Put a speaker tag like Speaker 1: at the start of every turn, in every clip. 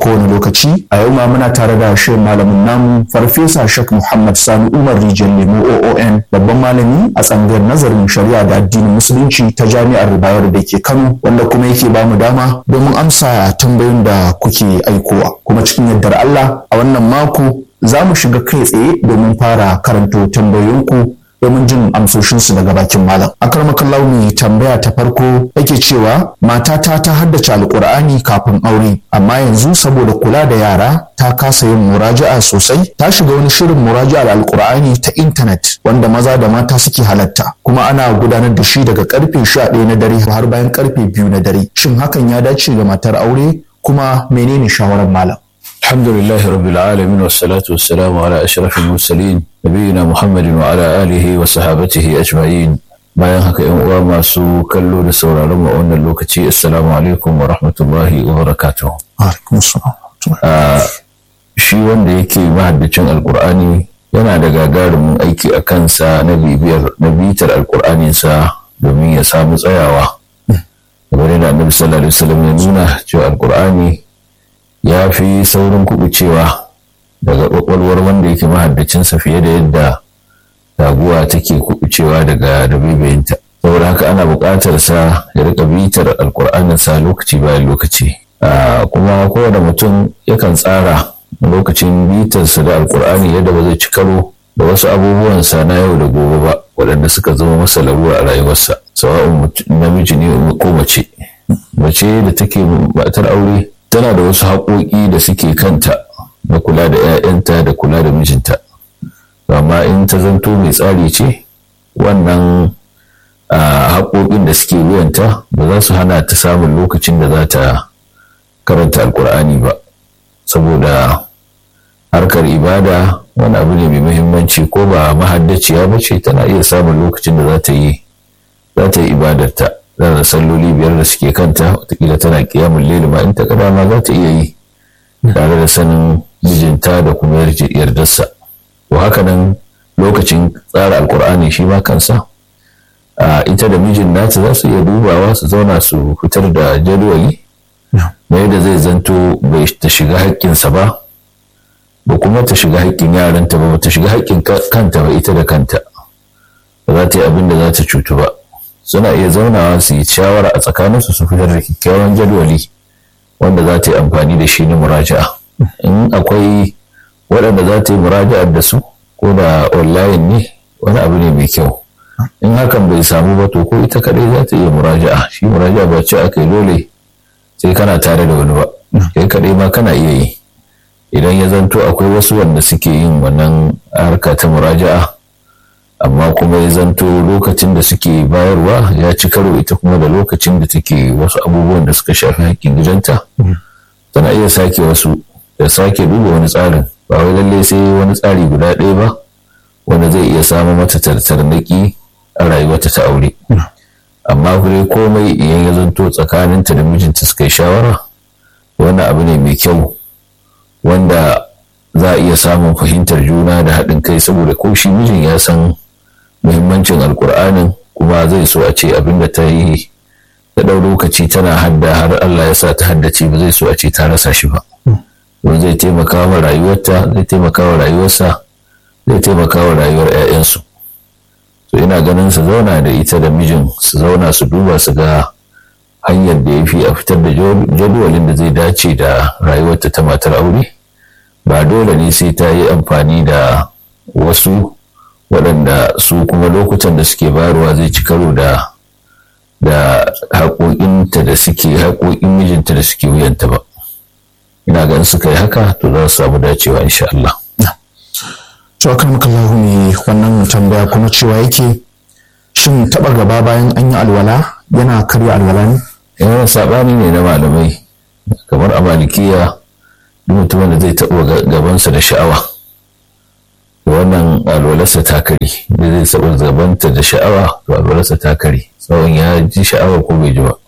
Speaker 1: kowane lokaci a yau ma muna tare da shirin malamin namu farfesa shak muhammad sani umar rijal lemo oon babban malami a tsangayar nazarin shari'a da addinin musulunci ta jami'ar bayar da ke kano wanda kuma yake ba mu dama domin amsa tambayoyin da kuke aikowa kuma cikin yardar allah a wannan mako za mu shiga kai tsaye domin fara karanto tambayoyinku domin jin amsoshinsu daga bakin malam. Akarmakallahu mai tambaya ta farko yake cewa matata ta haddace alkur'ani kafin aure amma yanzu saboda kula da yara ta kasa yin muraja'a sosai ta shiga wani shirin muraja'ar alkur'ani ta intanet wanda maza da mata suke halatta kuma ana gudanar da shi daga karfe 11 na dare har bayan karfe 2 na dare shin hakan ya dace ga matar aure kuma menene shawarar malam
Speaker 2: الحمد لله رب العالمين والصلاة والسلام على أشرف المرسلين نبينا محمد وعلى آله وصحابته أجمعين bayan haka yan uwa masu kallo da sauraron mu a wannan lokaci assalamu alaikum wa rahmatullahi wa barakatuh shi wanda yake mahaddacin alkur'ani yana da gagarumin aiki a kansa na bibiyar na bitar alkur'aninsa domin ya samu tsayawa kamar yadda annabi sallallahu alaihi wasallam ya nuna cewa alkur'ani ya fi saurin kubucewa daga kwakwalwar wanda yake mahaddacinsa fiye da yadda taguwa take kubucewa daga dabibayinta saboda haka ana buƙatar sa ya rika bitar alƙur'anin sa lokaci bayan lokaci kuma kowane mutum yakan tsara lokacin bitarsa da alƙur'ani yadda ba zai ci karo da wasu abubuwansa na yau da gobe ba waɗanda suka zama masa larura a rayuwarsa sawa'un namiji ne ko mace mace da take matar aure tana da wasu haƙoƙi da suke kanta na kula da 'ya'yanta da kula da mijinta amma in ta zanto mai tsari ce wannan haƙoƙin da suke wuyanta ba za su hana ta samun lokacin da za ta karanta alkur'ani ba saboda harkar ibada wani abu ne mai muhimmanci ko ba mahaddaciya ba ce tana iya samun lokacin da za ta yi za ta yi ibadarta da salloli biyar da suke kanta watakila tana kiyamun leli ma in ta kada ma za ta iya yi tare da sanin mijinta da kuma yardarsa to haka nan lokacin tsara alkur'ani shi ma kansa ita da mijin nata za su iya dubawa su zauna su fitar da jadwali na yadda zai zanto bai ta shiga haƙƙinsa ba ba kuma ta shiga haƙƙin yaranta ba ta shiga haƙƙin kanta ba ita da kanta ba za ta yi abin da za ta cutu ba suna iya zaunawa su yi shawara a tsakaninsu su fitar da kyakkyawan jadwali wanda za ta yi amfani da shi na muraja'a in akwai waɗanda za ta yi muraja'ar da su ko da online ne wani abu ne mai kyau in hakan bai samu ba to ko ita kadai za ta iya muraja'a shi muraja'a ba ce aka yi dole sai kana tare da wani ba kai kadai ma kana iya yi idan ya zanto akwai wasu wanda suke yin wannan harka ta muraja'a amma kuma ya zanto lokacin da suke bayarwa ya ci karo ita kuma da lokacin da take wasu abubuwan da suka shafi haƙƙin gidanta tana iya sake wasu da sake duba wani tsarin ba wai lallai sai wani tsari guda ɗaya ba wanda zai iya samun mata tartarnaki a rayuwarta ta aure amma kure komai idan ya zanto tsakaninta da mijinta suka yi shawara wannan abu ne mai kyau wanda za a iya samun fahimtar juna da haɗin kai saboda ko shi mijin ya san muhimmancin alkur'anin kuma zai so a ce abinda ta yi ta ɗau lokaci tana hadda har Allah ya sa ta haddace ba zai so a ce ta rasa shi ba don zai taimaka wa rayuwarta zai taimaka wa rayuwarsa zai taimaka wa rayuwar 'ya'yansu so ina ganin su zauna da ita da mijin su zauna su duba su ga hanyar da ya fi a fitar da jadwalin da zai dace da rayuwarta ta matar aure ba dole ne sai ta yi amfani da wasu waɗanda su kuma lokutan da suke bayarwa zai ci karo da da haƙoƙinta da suke haƙoƙin mijinta da suke wuyanta ba ina ganin suka yi haka to za su samu dacewa insha Allah.
Speaker 1: To akan makallahu ne wannan tambaya kuma cewa yake shin taɓa gaba bayan an yi alwala yana karya alwala ne?
Speaker 2: Yawan saɓani ne na malamai kamar a malikiya duk mutumin da zai taɓa gabansa da sha'awa wannan alwalarsa ta kare da zai taɓa gabanta da sha'awa to alwalarsa ta kare tsawon ya ji sha'awar ko bai ji ba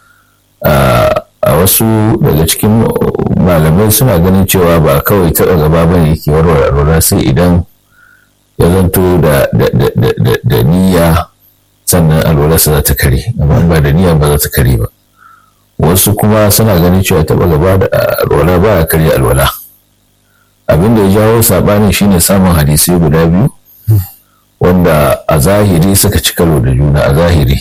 Speaker 2: a wasu daga cikin malamai suna ganin cewa ba kawai taɓa gaba ba ne ke warware alwala sai idan ya zanto da niyya sannan alwalarsa za ta kare amma ba da niyya ba za ta kare ba wasu kuma suna ganin cewa taɓa gaba da alwala ba a karya alwala abin da ya jawo saɓanin shine samun hadisai guda biyu wanda a zahiri suka ci karo da juna a zahiri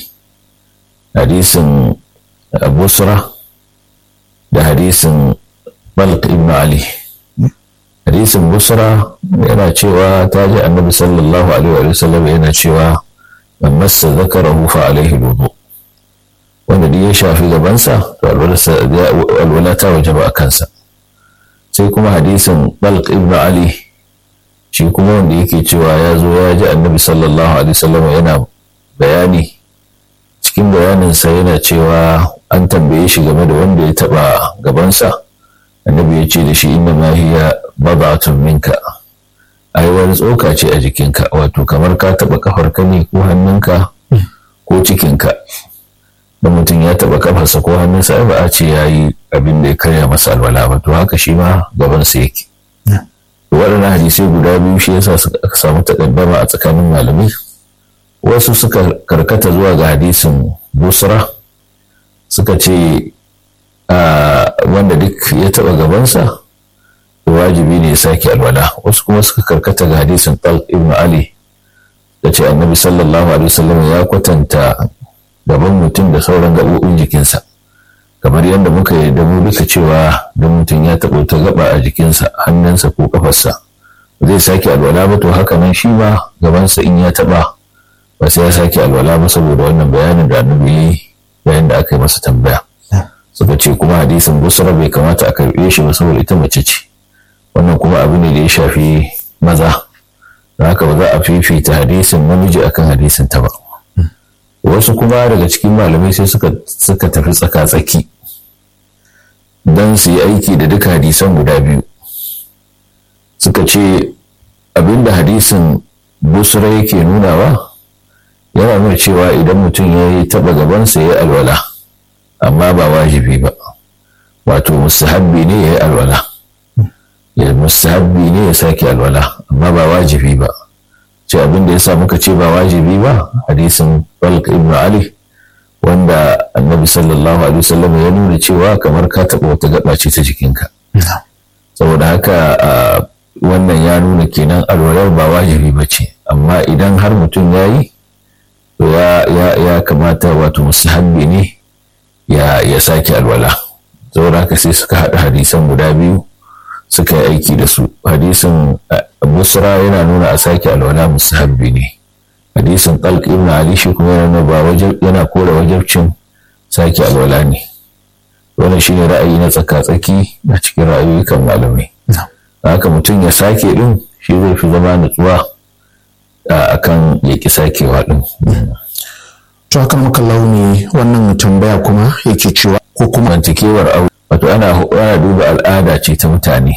Speaker 2: hadisin busra da hadisin balq ibn ali hadisin busra yana cewa ta ji annabi sallallahu alaihi wa sallam yana cewa man massa zakarahu fa alaihi wudu wanda duk ya shafi gabansa to alwala ta wajaba a kansa sai kuma hadisin balq ibn ali shi kuma wanda yake cewa ya zo ya ji annabi sallallahu alaihi wasallam yana bayani cikin bayaninsa yana cewa an tambaye shi game da wanda ya taba gabansa annabi ya ce da shi inna ma hiya bad'atun minka ai wani tsoka ce a jikinka wato kamar ka taba kafarka ne ko hannunka ko cikinka da mutum ya taba kafarsa ko hannunsa ba a ce ya yi abin da ya karya masa alwala ba to haka shi ma gabansa yake waɗannan hadisai guda biyu shi yasa aka samu takaddama a tsakanin malamai wasu suka karkata zuwa ga hadisin busra suka ce wanda duk ya taɓa gabansa wajibi ne ya sake alwala wasu kuma suka karkata ga hadisin talq ibn ali da ce annabi sallallahu alaihi wasallam ya kwatanta gaban mutum da sauran gaɓoɓin jikinsa kamar yadda muka yi da mu duka cewa don mutum ya taɓa ta gaba a jikinsa hannunsa ko kafarsa zai sake alwala ba to haka nan shi ma gabansa in ya taɓa ba sai ya sake alwala ba saboda wannan bayanin da annabi yi bayan da aka yi masa tambaya suka ce kuma hadisin busra bai kamata a karɓe shi ba saboda ita mace ce wannan kuma abu ne da ya shafi maza da haka ba za a fifita hadisin namiji akan hadisin ta ba wasu kuma daga cikin malamai sai suka tafi tsaka-tsaki don su yi aiki da duka hadisan guda biyu suka ce abinda hadisin busra yake nunawa yana nuna cewa idan mutum ya yi taɓa gabansa ya yi alwala amma ba wajibi ba wato mustahabbi ne ya yi alwala ya mustahabbi ne ya sake alwala amma ba wajibi ba ce abin da ya sa muka ce ba wajibi ba hadisin balk ibn ali wanda annabi sallallahu alaihi wasallam ya nuna cewa kamar ka taɓa wata gaba ce ta jikinka saboda haka wannan ya nuna kenan alwalar ba wajibi ba ce amma idan har mutum ya yi to ya kamata wato mustahabbi ne ya sake alwala saboda haka sai suka haɗa hadisan guda biyu suka yi aiki da su hadisin busra yana nuna a sake alwala mustahabbi ne hadisin talq ibn ali shi kuma yana ba yana kore wajabcin sake alwala ne wannan shine ra'ayi na tsaka-tsaki a cikin ra'ayoyikan malamai haka mutum ya sake din shi zai fi zama nutsuwa akan ya ki sakewa din
Speaker 1: to haka muka launi wannan tambaya kuma yake cewa
Speaker 2: ko kuma mantakewar aure wato ana ana duba al'ada ce ta mutane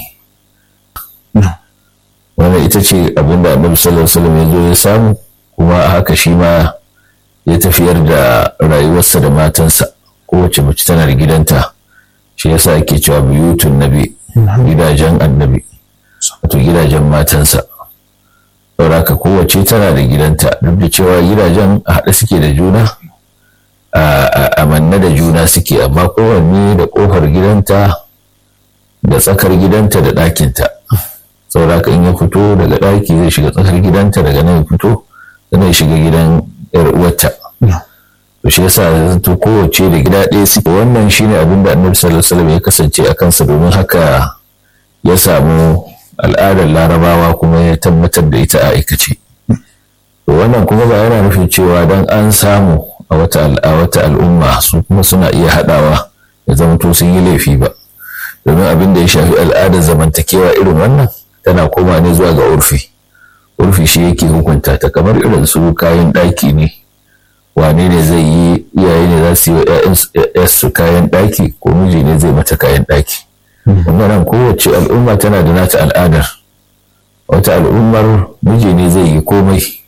Speaker 2: wannan ita ce abinda annabi sallallahu alaihi wasallam ya zo ya samu kuma haka shi ma ya tafiyar da rayuwarsa da matansa kowace mace tana da gidanta shi yasa ake cewa biyutun nabi gidajen annabi wato gidajen matansa saboda haka kowace tana da gidanta duk da cewa gidajen a haɗe suke da juna a manne da juna suke amma kowanne da ƙofar gidanta da tsakar gidanta da ɗakinta saboda haka in ya fito daga ɗaki zai shiga tsakar gidanta daga nan ya fito sannan ya shiga gidan yar uwarta to shi yasa zanto kowace da gida ɗaya suke wannan shine abin da annabi sallallahu alaihi wasallam ya kasance a kansa domin haka ya samu al'adar larabawa kuma ya tabbatar da ita a aikace to wannan kuma ba yana nufin cewa dan an samu a wata wata al'umma su kuma suna iya haɗawa ya zama to sun yi laifi ba domin abin da ya shafi al'adar zamantakewa irin wannan tana koma ne zuwa ga urfi urfi shi yake hukunta ta kamar irin su kayan ɗaki ne wane ne zai yi iyaye ne za su yi wa su kayan ɗaki ko miji ne zai mata kayan ɗaki wannan kowace al'umma tana da nata al'adar wata al'ummar miji ne zai yi komai